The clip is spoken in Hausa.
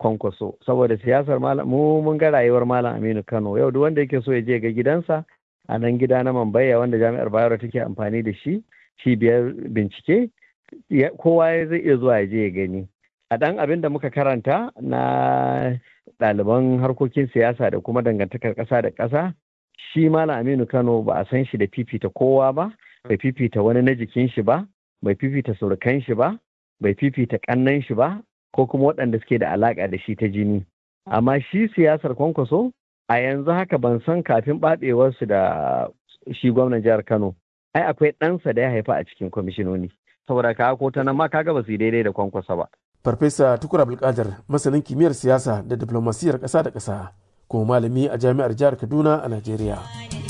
kwankwaso saboda siyasar malam mu mun ga rayuwar malam aminu kano yau duk wanda yake so ya je ga gidansa a nan gida na mambaya wanda jami'ar bayero take amfani da shi cibiyar bincike kowa zai iya zuwa ya je ya gani a ɗan abin da muka karanta na ɗaliban harkokin siyasa da kuma dangantakar ƙasa da ƙasa shi malam aminu kano ba a san shi da fifita kowa ba bai fifita wani na jikin shi ba bai fifita surukan shi ba bai fifita ƙannan shi ba ko kuma waɗanda suke da alaƙa da shi ta jini amma shi siyasar kwankwaso a yanzu haka ban san kafin ɓaɓewarsu da shi gwamnan jihar kano ai akwai ɗansa da ya haifa a cikin kwamishinoni saboda ka ko ta nan ma kaga ba su yi daidai da kwankwasa ba farfesa tukur abdulkadir masanin kimiyyar siyasa da diplomasiyar ƙasa da ƙasa kuma malami a jami'ar jihar kaduna a najeriya